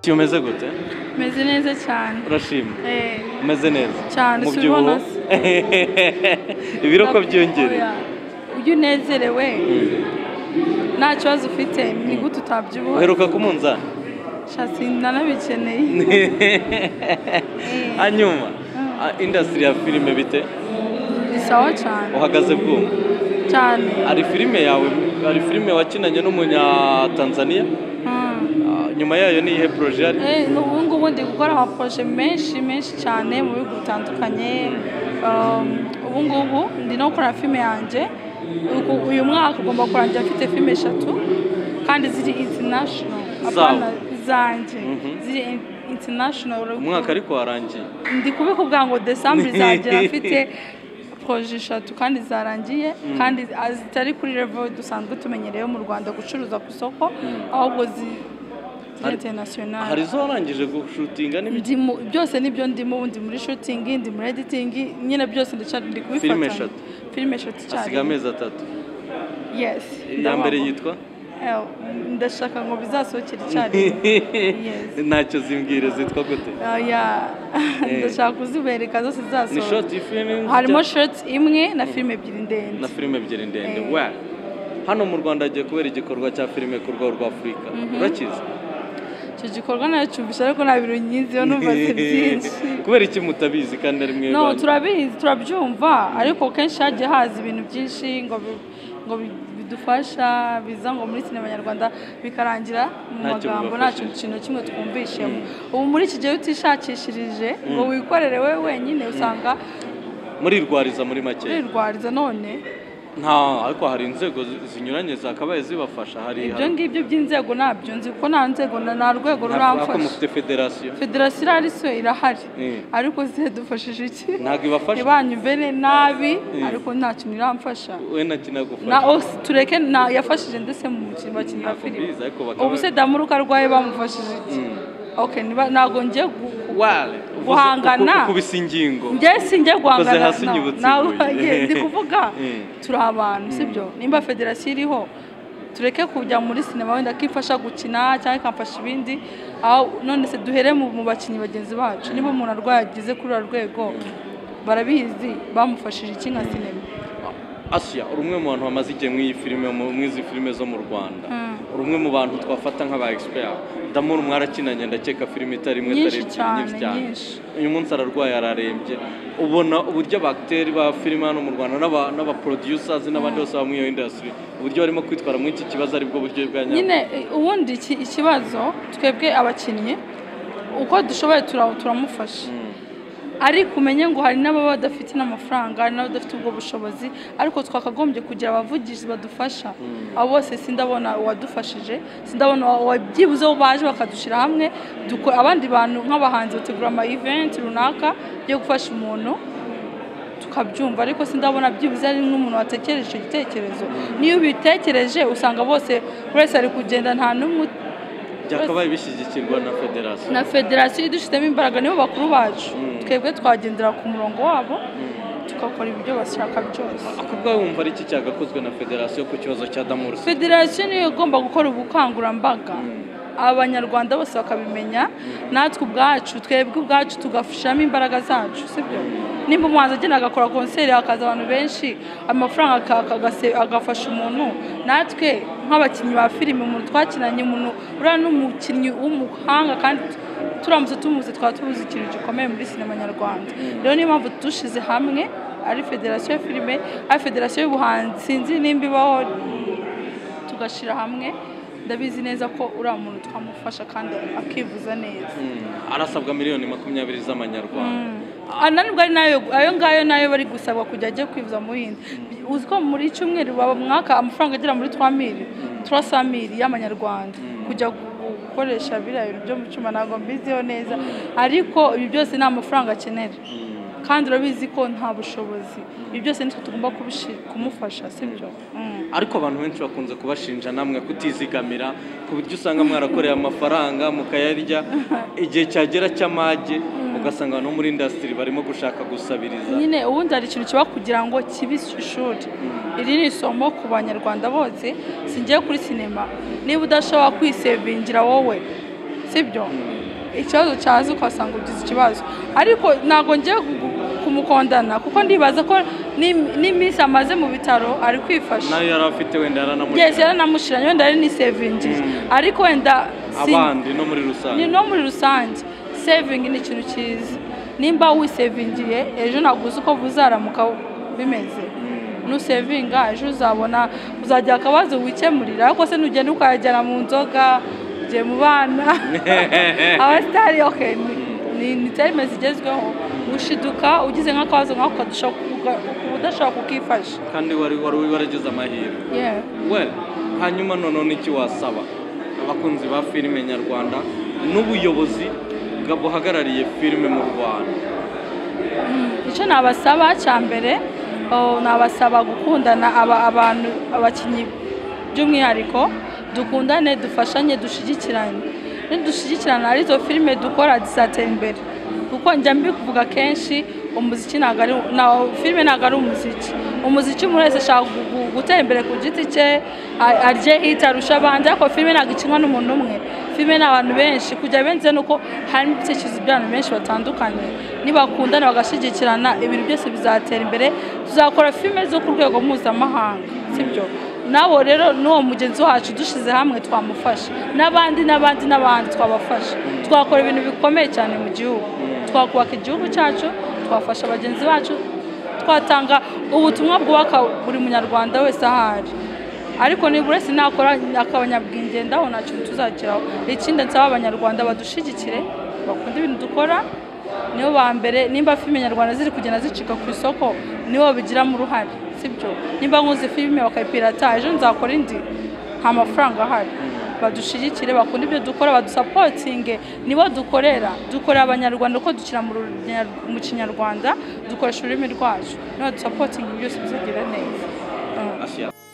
igihe umeze gute meze neza cyane urashima Eh, umeze neza Cyane, umubyibuho si ubona se. ibiro ko ndakwifurira. byongereye ujye unezerewe nta kibazo ufite ni gute utabyibuha uheruka ku munzani shasi nanabikeneye Eh, hanyuma a- industry ya filime bite ni sawa cyane uhagaze bwuma cyane hari filime yawe hari filime wakinanye n'umunyatanzaniya Mm. Ah, nyuma yayo ni iyihe poroje yari Eh, ubu ngubu ndi gukora amaporoje menshi menshi cyane mu bihugu bitandukanye Um, ubu ngubu ndi no gukora filime yanjye Uku- uyu mwaka ugomba kurangira mfite filime eshatu kandi ziri international Apana, zanjye ziri in- international umwaka ariko warangiye ndi kubikubwira ngo desamba izagera mfite poroje eshatu kandi zarangiye kandi zitari kuri level dusanzwe tumenyereyeho mu rwanda gucuruza ku isoko ahubwo zi Hari- international hari izo warangije gushutinga n'ibiki ndi mu byose nibyo ndimo ubu ndi muri shootingi ndi muri editingi nyine byose ndacyari ndi kubifata Filime eshatu. filime eshatu cyane asiga amezi atatu yes iya mbere ndabona. yitwa Eh, ndashaka ngo bizasohokere icyarimwe Yes. ntacyo zimbwire zitwa gute Ah, yeah. ndashaka kuzibereka zose ni zizasohoka shoti filime harimo shoti imwe na filime ebyiri na ndende filime ebyiri ndende Eh. we hano mu rwanda hagiye kubera igikorwa cya filime ku rwego rwa afurika urakizi icyo gikorwa nayo cyumvise ariko nta bintu nyiziho numvaze byinshi kubera iki mutabizi kandi ari mwe no banyu? turabizi turabyumva ariko kenshi hagiye haza ibintu byinshi ngo bi- ngo bi- bidufasha biza ngo muri sinema nyarwanda bikarangira mu Ntacyo magambo nta bibafashije. kintu kimwe twumvishemo ubu muri iki gihe iyo utishakishirije ngo wikorere we wenyine usanga murirwariza muri make rirwariza none nta ariko hari inzego zi- zinyuranye zakabaye zibafasha hari ibyo ngibyo by'inzego ntabyo nzi kuko nta nzego na- nta rwego ariko ruramfasha mufite federasiyo federasiyo irahari so irahari Mm. ariko zidufashije iki ntabwo ibafasha ntibanyumvire nabi ariko nta kintu iramfasha we na kinagufasha na osi tureke na yafashije ndetse mu mukino bakinnyi ba Ntabwo filime mbizi, ariko bakaba- ubu se damuruka arwaye bamufashije iki ok niba- ntabwo ngiye gu- gu- wale guhangana. kubisa ingingo njye sinjye guhangana hasi na- nyibutse nawe ibuye. ye, ndi kuvuga Mm. turi abantu sibyo nimba federasiyo iriho tureke kujya muri sinema wenda akifasha gukina cyangwa ikamfasha ibindi aho none se duhere mu mu bakinnyi bagenzi bacu niba umuntu arwaye ageze kuri uru rwego barabizi bamufashije iki nka sinema asiya uri umwe mu bantu bamaze igihe muri iyi filime mu- muri izi filime zo mu rwanda Mm. uri umwe mu bantu twafata nk'aba egisipera ndamura mwarakinanye ndakeka filime itari imwe Nyinshi itari ebyiri cyane, nyinshi cyane nyinshi. uyu munsi ararwaye ararembye ubona uburyo abagiteri ba filime hano mu rwanda n'aba- n'abaproducers n'abandi bose baba muri iyo indasitiri uburyo barimo kwitwara muri iki kibazo aribwo buryo bwa nyabwo nyine eh, ubundi iki- ikibazo twebwe abakinnyi uko dushoboye tura- turamufasha ariko umenye ngo hari n'ababa badafite n'amafaranga hari n'abadafite ubwo bushobozi ariko twakagombye kugira abavugizi badufasha abo bose sindabona uwadufashije sindabona uwa- uwa- byibuze aho baje bakadushyira hamwe duko- abandi bantu nk'abahanzi bategura ama event runaka yo gufasha umuntu tukabyumva ariko sindabona byibuze ari nk'umuntu watekereje icyo gitekerezo niyo ubitekereje usanga bose buri wese ari kugenda nta n'umwe byakabaye bishyigikirwa na federasiyo na federasiyo idushyizemo imbaraga nibo bakuru bacu twebwe twagendera ku murongo wabo tugakora ibyo bashaka byose ako ubwawe wumva ari iki cyagakozwe na federasiyo ku kibazo cya damuru federasiyo niyo igomba gukora ubukangurambaga abanyarwanda bose bakabimenya natwe ubwacu twebwe ubwacu tugashiramo imbaraga zacu sibyo nimba umuhanzi agenda agakora konseri hakaza abantu benshi amafaranga aka- akagase- agafasha umuntu natwe nk'abakinnyi ba filime umuntu twakinanye umuntu uriya ni umukinnyi w'umuhanga kandi turamutse tumuze twaba tubuze ikintu gikomeye muri sinema nyarwanda rero niyo mpamvu dushyize hamwe ari federasiyo ya filime ari federasiyo y'ubuhanzi sinzi nimba ibaho tugashyira hamwe ndabizi neza ko uriya muntu twamufasha kandi akivuza neza arasabwa miliyoni makumyabiri z'amanyarwanda ananirwa ari nayo ayo ngayo nayo bari gusabwa kujya ajya kwivuza mu bindi uzi ko muri cyumweru baba mwaka amafaranga agera muri twa miri twa sa miri y'amanyarwanda kujya gu- gukoresha biriya bintu byo mu cyuma ntabwo mbiziho neza ariko ibi byose ni amafaranga akenera kandi urabizi ko nta bushobozi ibi byose nitwe tugomba kubishi- kumufasha sibyo Mm. ariko abantu benshi bakunze kubashinja namwe kutizigamira ku buryo usanga mwarakoreye amafaranga mukayarya igihe cyagera cy'amage ugasanga abantu bo muri indasitiri barimo gushaka gusabiriza nyine ubundi hari ikintu kiba kugira ngo kibe ishuri iri ni isomo ku banyarwanda bose singiye kuri sinema niba udashobora kwisevingira wowe sibyo ikibazo cyaza ukasanga ugize ikibazo ariko ntabwo ngiye ku- kumukondana kuko ndibaza ko n'im- n'iminsi amaze mu bitaro ari kwifasha nayo yari afite wenda yaranamurika byose yaranamushiranye wenda ari n'isevingi ariko wenda si- abandi no muri ni rusange no muri rusange sevingi ni ikintu cyiza nimba wisevingiye ejo naguze uko buzaramuka bimeze nusevinga ejo uzabona uzagira akabazo wikemurira ariko se nugenda ukayajyana mu nzoga ugiye mu bana abasitari oke ni ni terime zigezweho ushiduka ugize nk'akabazo nk'ako kadusha- uka- udashobora kukifasha kandi wari wari waragize amahirwe Yeah. we hanyuma none iki wasaba abakunzi ba filime nyarwanda n'ubuyobozi bwa- buhagarariye filime mu rwanda icyo nabasaba cya mbere oh, nabasaba gukundana aba- abantu abakinnyi by'umwihariko dukundane dufashanye dushyigikirane nidushyigikirana ari zo filime dukora zizatera imbere kuko njya mbivuga kenshi umuziki ntabwo ari na filime ntabwo ari umuziki umuziki umuntu wese ashaka gu- gu- gutera imbere ku giti cye a- arye hiti arusha abandi ariko filime ntabwo ikinwa n'umuntu umwe filime ni abantu benshi kujya benze ni uko harimo ibitekerezo by'abantu benshi batandukanye nibakundana bagashyigikirana ibintu byose bizatera imbere tuzakora filime zo ku rwego mpuzamahanga sibyo nabo rero n'uwo mugenzi wacu dushyize hamwe twamufasha n'abandi n'abandi n'abandi twabafasha twakora ibintu bikomeye cyane mu gihugu twakubaka igihugu cyacu twafasha bagenzi bacu twatanga ubutumwa bwubaka buri munyarwanda wese aho ari ariko niba uretse nakora akabanyabwenge ndaho nta kintu tuzageraho ikindi nsaba abanyarwanda badushyigikire bakunda ibintu dukora nibo ba mbere nimba filime nyarwanda ziri kugenda zicika ku isoko nibo babigiramo uruhare sibyo nimba nkuze filime bakayipirata ejo nzakora indi nta mafaranga ahari badushyigikire bakunda ibyo dukora badusapotinge nibo dukorera dukorera abanyarwanda uko dukina mu runya- mu kinyarwanda dukoresha ururimi rwacu nibo dusapotinge byose bizagera neza Mm. Ashyira-